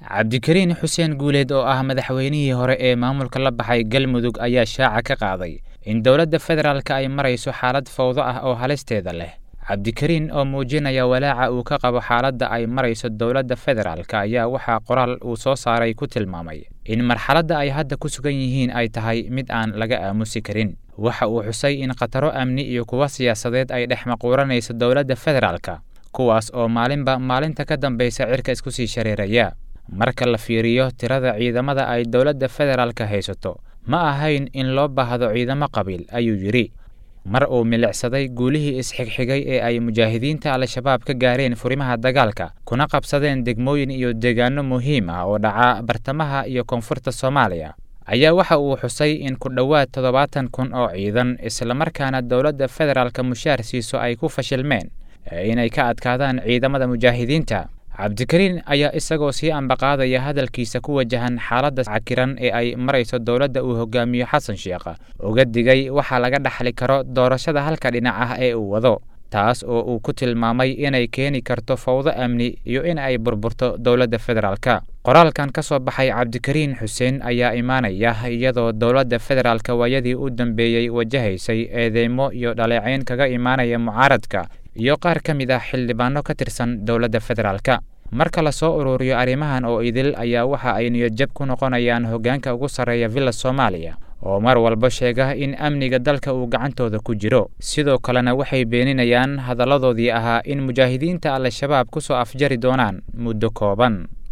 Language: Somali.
cabdikariin xuseen guuleed oo ah madaxweynihii hore ee maamulka la baxay galmudug ayaa shaaca ka qaaday in dowladda federaalka ay marayso xaalad fawdo ah oo halisteeda leh cabdikariin oo muujinaya walaaca uu ka qabo xaaladda ay marayso dowladda federaalka ayaa waxaa qoraal uu soo saaray ku tilmaamay in marxaladda ay hadda ku sugan yihiin ay tahay mid aan laga aamusi karin waxa uu xusay in khataro amni iyo kuwa siyaasadeed ay dhex maquuranayso dowladda federaalka kuwaas oo maalinba maalinta ka dambaysa cirka isku sii shareeraya marka la fiiriyo tirada ciidamada ay dowladda federaalka haysato ma ahayn in loo baahdo ciidamo qabiil ayuu yidhi mar uu milicsaday guulihii isxigxigay ee ay mujaahidiinta al-shabaab ka gaareen furimaha dagaalka kuna qabsadeen degmooyin iyo deegaano muhiim ah oo dhaca bartamaha iyo koonfurta soomaaliya ayaa waxa uu xusay in ku dhowaad toddobaatan kun oo ciidan islamarkaana dowladda federaalka mushaar siiso ay ku fashilmeen inay ka adkaadaan ciidamada mujaahidiinta cabdikariin ayaa isagoo sii ambaqaadaya hadalkiisa ku wajahan xaaladda cakiran ee ay marayso dowladda uu hogaamiyo xasan sheekh uga digay waxaa laga dhaxli karo doorashada halka dhinac ah ee uu wado taas oo uu ku tilmaamay inay keeni karto fawdo amni iyo in ay burburto dowladda federaalka qoraalkan ka soo baxay cabdikariin xuseen ayaa imaanaya iyadoo dowladda federaalka waayadii u dambeeyey wajahaysay eedeymo iyo dhaleecayn kaga imaanaya mucaaradka iyo qaar ka mid ah xildhibaano ka tirsan dowladda federaalka marka lasoo ururiyo arrimahan oo idil ayaa waxa ay niyadjab ku noqonayaan hoggaanka ugu sarreeya villa soomaaliya oo mar walba sheega in amniga dalka uu gacantooda ku jiro sidoo kalena waxay beeninayaan hadalladoodii ahaa in mujaahidiinta al-shabaab ku soo afjari doonaan muddo kooban